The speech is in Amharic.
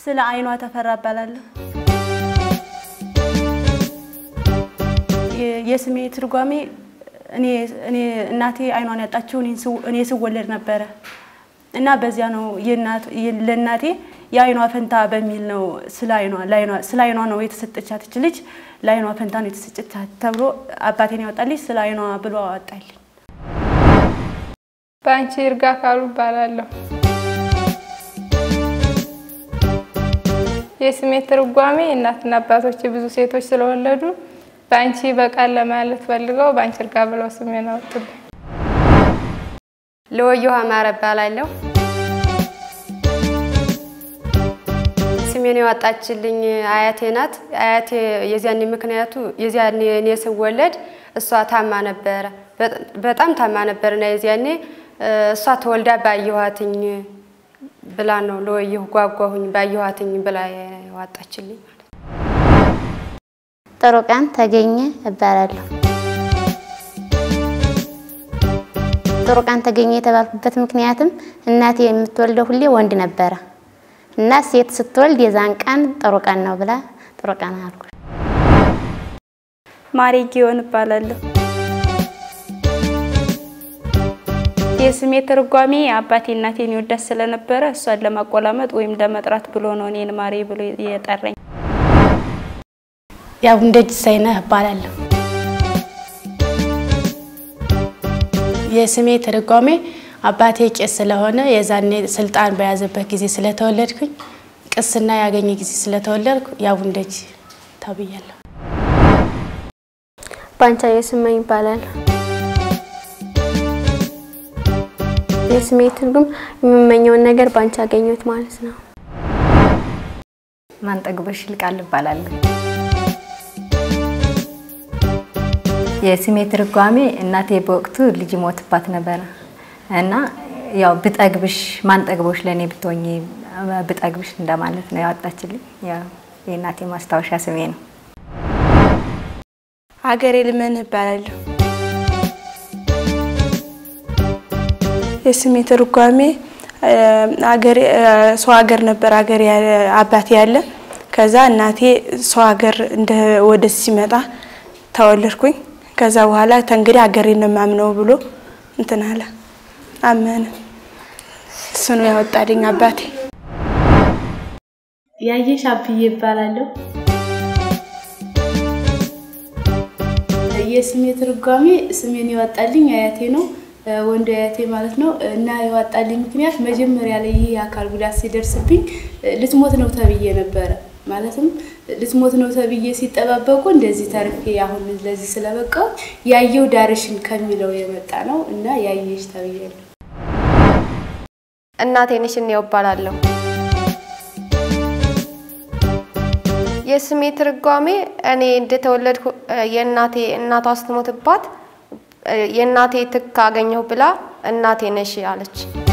ስለ አይኗ ተፈራ እባላለሁ። የ- የስሜ ትርጓሜ እኔ እኔ እናቴ አይኗን ያጣችው እኔን ስው- እኔ ስወለድ ነበረ እና በዚያ ነው የእናት- የ- ለእናቴ የአይኗ ፈንታ በሚል ነው ስለ አይኗ ለአይኗ- ስለ አይኗ ነው የተሰጠቻት ይች ልጅ ለአይኗ ፈንታ ነው የተሰጠቻት ተብሎ አባቴን ያወጣልኝ ስለ አይኗ ብሎ አወጣልኝ። በአንቺ ይርጋ ካሉ እባላለሁ። የስሜ ትርጓሜ እናትና አባቶች ብዙ ሴቶች ስለወለዱ በአንቺ በቃል ለማለት ፈልገው በአንቺ ይርጋ ብለው ስሜን አወጡልኝ። ለወየሁ አማረ እባላለሁ። ስሜን ያወጣችልኝ አያቴ ናት። አያቴ የዚያኔ ምክንያቱ የዚያኔ እኔ ስወለድ እሷ ታማ ነበረ፣ በጣም ታማ ነበርና የዚያኔ እሷ ተወልዳ ባየኋትኝ ብላ ነው ለወየሁ ጓጓሁኝ ባየኋትኝ ብላ ያወጣችልኝ። ጥሩ ቀን ተገኘ እባላለሁ። ጥሩ ቀን ተገኘ የተባልኩበት ምክንያትም እናቴ የምትወልደው ሁሌ ወንድ ነበረ እና ሴት ስትወልድ የዛን ቀን ጥሩ ቀን ነው ብላ ጥሩ ቀን አልኩ። ማሬ ጊዮን እባላለሁ። የስሜ ትርጓሜ አባቴ እናቴን ይወዳት ስለነበረ እሷን ለማቆላመጥ ወይም ለመጥራት ብሎ ነው እኔን ማሬ ብሎ የጠራኝ። ያው እንደ ጅሳይነህ እባላለሁ። የስሜ ትርጓሜ አባቴ ቄስ ስለሆነ የዛኔ ስልጣን በያዘበት ጊዜ ስለተወለድኩኝ ቅስና ያገኘ ጊዜ ስለተወለድኩ ያው እንደጅ ተብያለሁ። ባንቻ የስመኝ ይባላል። የስሜ ትርጉም የምመኘውን ነገር ባንቻ አገኘሁት ማለት ነው። ማንጠግቦሽ ይልቃል እባላለሁ። የስሜ ትርጓሜ እናቴ በወቅቱ ልጅ ሞትባት ነበረ እና ያው ብጠግብሽ ማንጠግቦሽ ለእኔ ብትሆኚ ብጠግብሽ እንደማለት ነው ያወጣችልኝ። ያው የእናቴ ማስታወሻ ስሜ ነው። ሀገሬ ልመን እባላለሁ። የስሜ ትርጓሜ አገሬ ሰው ሀገር ነበር ሀገር አባቴ ያለ ከዛ እናቴ ሰው ሀገር እንደ ወደ ሲመጣ ተወለድኩኝ። ከዛ በኋላ ተንግዲህ ሀገሬን ነው የማምነው ብሎ እንትን አለ አመነ። እሱ ነው ያወጣልኝ አባቴ። ያየሽ አብዬ ይባላለሁ። የስሜ ትርጓሜ ስሜን ያወጣልኝ አያቴ ነው፣ ወንዱ አያቴ ማለት ነው። እና ያወጣልኝ ምክንያት መጀመሪያ ላይ ይህ የአካል ጉዳት ሲደርስብኝ ልትሞት ነው ተብዬ ነበረ። ማለትም ልትሞት ነው ተብዬ ሲጠባበቁ እንደዚህ ተርፌ አሁን ለዚህ ስለበቃው ያየው ዳርሽን ከሚለው የመጣ ነው እና ያየሽ ተብያለሁ። እናቴ ነሽ እኔው እባላለሁ። የስሜ ትርጓሜ እኔ እንደተወለድኩ የእናቴ እናቷ ስትሞትባት የእናቴ ትክ አገኘሁ ብላ እናቴ ነሽ አለች።